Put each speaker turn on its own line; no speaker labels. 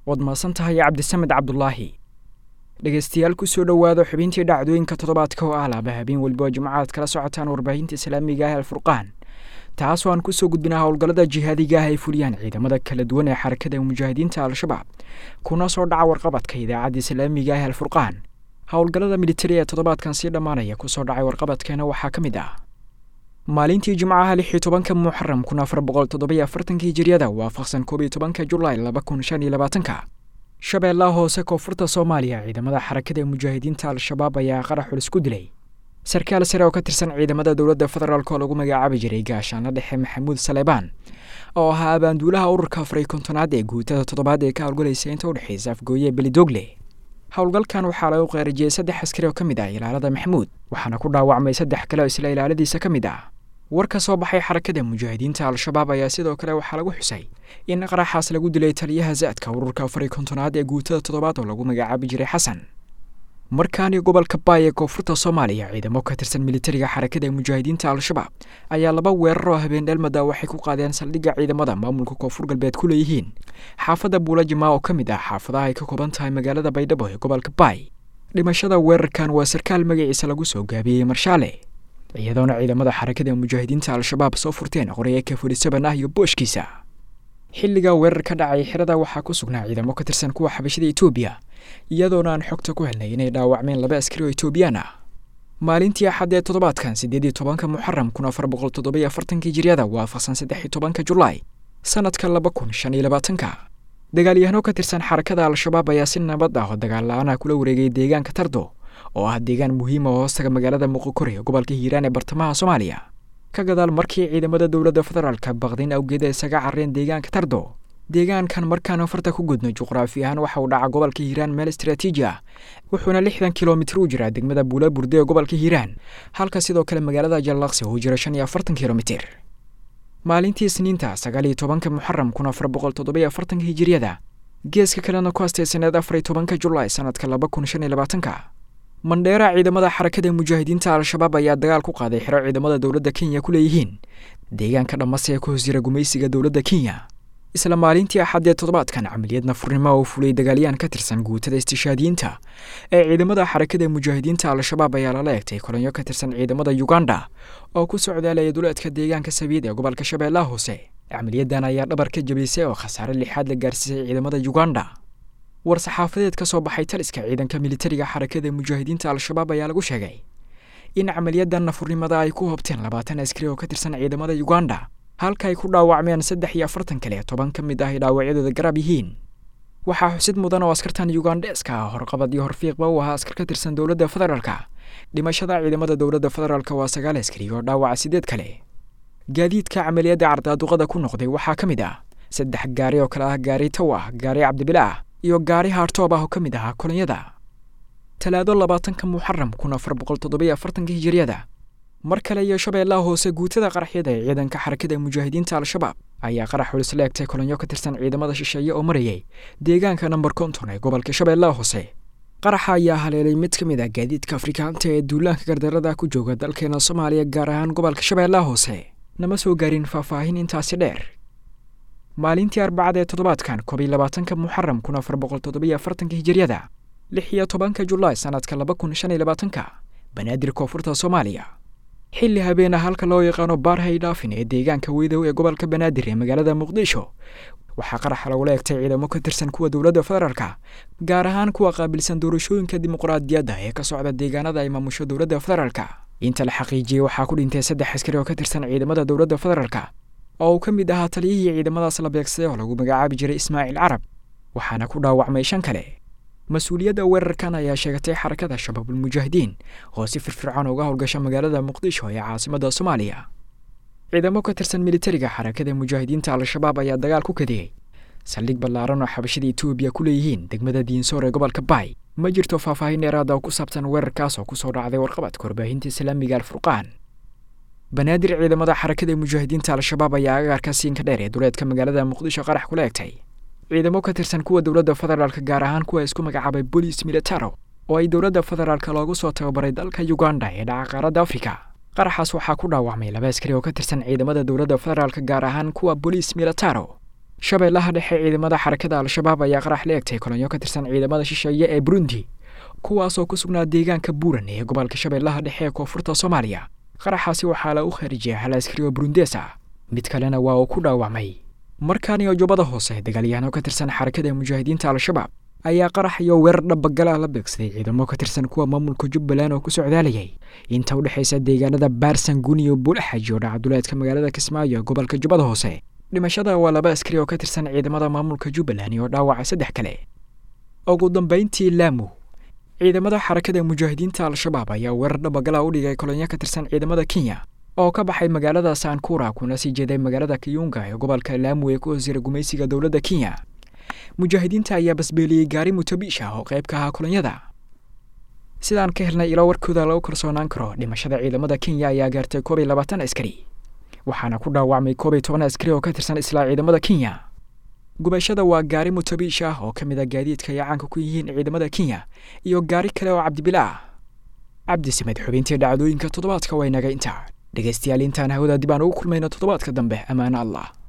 waad maasan tahay cabdisamed cabdulaahi dhegeystayaal kusoo dhowaado xubintii dhacdooyinka toddobaadka oo ah laaba habeen weliba jimcaad kala socotaan warbaahinta islaamiga ah alfurqaan taasoo aan kusoo gudbinaa howlgallada jihaadiga ah ay fuliyaan ciidamada kala duwan ee xarakada mujaahidiinta al-shabaab kuna soo dhaca warqabadka idaacadda islaamiga ah alfurqaan howlgallada militari ee toddobaadkan sii dhammaanaya kusoo dhacay warqabadkeena waxaa ka mid ah maalintii jimcaha lix iyo tobanka muxaram kun afar boqol toddobiyo afartankii hijiryada waafaqsan koob iyo tobanka julaay laba kun shan iyo labaatanka shabeellaha hoose koonfurta soomaaliya ciidamada xarakada ee mujaahidiinta al-shabaab ayaa qarax xulis ku dilay sarkaal sare oo ka tirsan ciidamada dowladda federaalk oo lagu magacaabi jiray gaashaanla dhexe maxamuud saleebaan oo ahaa abaanduulaha ururka afariy kontonaad ee guutada toddobaad ee ka howlgalaysa inta udhexaysa afgooye belidogle howlgalkan waxaa lagu qeerijiyey saddex askari oo ka mid ah ilaalada maxamuud waxaana ku dhaawacmay saddex kale oo isla ilaaladiisa ka mid ah war ka soo baxay xarakada mujaahidiinta al-shabaab ayaa sidoo kale waxaa lagu xusay in qaraxaas lagu dilay taliyaha zaadka ururka afariy kontonaad ee guutada toddobaad oo lagu magacaabi jiray xasan markaani gobolka baay ee koonfurta soomaaliya ciidamo ka tirsan militariga xarakada mujaahidiinta al-shabaab ayaa laba weerar oo habeen dheelmada waxay ku qaadeen saldhigga ciidamada maamulka koonfur galbeed ku leeyihiin xaafadda buulajimaa oo ka mid ah xaafadaha ay ka kooban tahay magaalada baydhabo ee gobolka baay dhimashada weerarkan waa sarkaal magaciisa lagu soo gaabiyey marshaale iyadoona ciidamada xarakada mujaahidiinta al-shabaab soo furteen qoraya ka furisaban ah iyo booshkiisa xilliga weerar ka dhacay xirada waxaa ku sugnaa ciidamo ka tirsan kuwa xabashada etoobiya iyadoona aan xogta ku helnay inay dhaawacmeen laba askari oo etoobiyaan ah maalintii axaddee toddobaadkan siddeed iyo tobanka muxaram kun afar boqol toddobiyo afartankii jiryada waafaqsan saddex iyo tobanka julaay sanadka laba kun shan iyo labaatanka dagaalyahano ka tirsan xarakada al-shabaab ayaa si nabad ah oo dagaal la-aanah kula wareegay deegaanka tardo oo ah deegaan muhiima oo hoostaga magaalada muqokore gobolka hiiraan ee bartamaha soomaaliya ka gadaal markii ciidamada dowladda federaalka baqdin awgeeda isaga carreen deegaanka tardo deegaankan markaan farta ku gudno juqraafi ahaan waxa uu dhaca gobolka hiiraan meel istraatiiji ah wuxuuna lixdan kilomitir u jiraa degmada buula burde ee gobolka hiiraan halka sidoo kale magaalada jallaqsi uu jiro shan iyo afartan kilomitir maalintii isniinta sagaal iyo tobanka muxaram kun afar boqol toddobiyo afartanka hijiryada geeska kalena ku astaysaneed afar iyo tobanka julaay sanadka laba kun shan iyo labaatanka mandheera ciidamada xarakada mujaahidiinta al-shabaab ayaa dagaal ku qaaday xero ciidamada dowladda kenya ku leeyihiin deegaanka dhammase ee ku hoos jira gumaysiga dowladda kenya isla maalintii axaddee toddobaadkan camaliyad nafurnimo oo fulay dagaalyaan ka tirsan guutada istishaadiyiinta ee ciidamada xarakada mujaahidiinta al-shabaab ayaa lala egtay kolonyo ka tirsan ciidamada uganda oo ku socdaalaya duleedka deegaanka sabiid ee gobolka shabeellaha hoose camaliyadan ayaa dhabar ka jabisay oo khasaare lixaad la gaarsiisay ciidamada uganda war saxaafadeed ka soo baxay taliska ciidanka militariga xarakada mujaahidiinta al-shabaab ayaa lagu sheegay in camaliyadan nafurnimada ay ku hobteen labaatan askari oo ka tirsan ciidamada uganda halka ay ku dhaawacmeen saddex iyo afartan kale toban ka mid ah ay dhaawacyadooda garab yihiin waxaa xusid mudan oo askartan yugandeska ah horqabad iyo horfiiqba u ahaa askar ka tirsan dowladda federaalka dhimashada ciidamada dowladda federaalka waa sagaal askari oo dhaawaca sideed kale gaadiidka camaliyadda cardaaduqada ku noqday waxaa ka mid ah saddex gaari oo kale ah gaari taw ah gaari cabdibile ah iyo gaari haartoob ah oo ka mid ahaa kolonyada talaado labaatanka muxaram kun afar boqol toddobiyo afartanka hijiryada mar kale iyo shabeellaha hoose guutada qaraxyada ee ciidanka xarakada mujaahidiinta al-shabaab ayaa qarax xulis la egtay kolonyo ka tirsan ciidamada shisheeye oo marayay deegaanka namber konton ee gobolka shabeellaha hoose qaraxa ayaa haleelay mid ka mid ah gaadiidka afrikaanta ee duulaanka gardarada ku jooga dalkeena soomaaliya gaar ahaan gobolka shabeellaha hoose nama soo gaarin faahfaahin intaasi dheer maalintii arbacada ee toddobaadkan koob iyo labaatanka muxaram kun afar boqol toddobiyo afartanka hijiryada lix iyo tobanka julaay sanadka laba kun shan iyo labaatanka banaadir koonfurta soomaaliya xilli habeena halka loo yaqaano baarhay dhaafin ee deegaanka weydow ee gobolka banaadir ee magaalada muqdisho waxaa qaraxa lagula egtay ciidamo ka tirsan kuwa dowladda federaalka gaar ahaan kuwa qaabilsan doorashooyinka dimuqraadiyadda ee ka socda deegaanada ay maamusho dowladda federaalka inta la xaqiijiyey waxaa ku dhintay saddex askari oo ka tirsan ciidamada dowladda federaalka oo uu ka mid ahaa taliyihii ciidamadaas la beegsaday oo lagu magacaabi jiray ismaaciil carab waxaana ku dhaawacmay shan kale mas-uuliyadda weerarkan ayaa sheegatay xarakada shabaabulmujaahidiin oo si firfircoon uga howlgasha magaalada muqdisho ee caasimadda soomaaliya ciidamo ka tirsan militariga xarakada mujaahidiinta al-shabaab ayaa dagaal ku kadiyey saldhig ballaaran oo xabashada etoobiya ku leeyihiin degmada diinsoor ee gobolka baay ma jirto faahfaahin dheeraada oo ku saabsan weerarkaas oo kusoo dhacday warqabadka warbaahinta islaamiga alfurqaan banaadir ciidamada xarakada mujaahidiinta al-shabaab ayaa agaarka siinka dheer ee duleedka magaalada muqdisho qarax kula egtay ciidamo ka tirsan kuwa dowladda federaalka gaar ahaan kuwa isku magacaabay bolis militaro oo ay dowladda federaalka loogu soo tababaray dalka uganda ee dhaca qaaradda afrika qaraxaas waxaa ku dhaawacmay laba askari oo ka tirsan ciidamada dowladda federaalka gaar ahaan kuwa bolis militaro shabeellaha dhexe ciidamada xarakada al-shabaab ayaa qarax la egtay kolonyo ka tirsan ciidamada shisheeye ee burundi kuwaasoo ku sugnaa deegaanka buuran ee gobolka shabeellaha dhexe ee koonfurta soomaaliya qaraxaasi waxaa la u khaarijiyay hal askari oo burundees ah mid kalena waa uu ku dhaawacmay markaaniyo jubbada hoose dagaalyahanoo ka tirsan xarakada mujaahidiinta al-shabaab ayaa qarax iyo weerar dhabagala la beegsaday ciidamo ka tirsan kuwa maamulka jubbaland oo ku socdaalayay inta u dhexaysa deegaanada baarsanguun iyo buulaxaji oo dhacduleedka magaalada kismaayo gobolka jubbada hoose dhimashada waa laba askari oo ka tirsan ciidamada maamulka jubbaland iyo dhaawaca saddex kale ugu dambayntii laamu ciidamada xarakada mujaahidiinta al-shabaab ayaa weerar dhabagala u dhigay kolonyo ka tirsan ciidamada kenya oo ka baxay magaalada sankura kuna sii jeeday magaalada kiyunga ee gobolka laamu ee ku hoosjira gumaysiga dowladda kenya mujaahidiinta ayaa basbeeliyey gaari mutabiisha oo qayb ka ahaa kolonyada sidaan ka helnay ilo warkooda lagu kalsoonaan karo dhimashada ciidamada kenya ayaa gaartay koob iyo labaatan askari waxaana ku dhaawacmay koob iyo toban askari oo ka tirsan islaa ciidamada kenya gubashada waa gaari mutabiish ah oo ka mid a gaadiidka ay caanka ku yihiin ciidamada kenya iyo gaari kale oo cabdibila ah cabdi samed xubintii dhacdooyinka toddobaadka waa inaga intaa dhegaystayaal intaan hawada dib aan ugu kulmayno toddobaadka dambe ammaano allah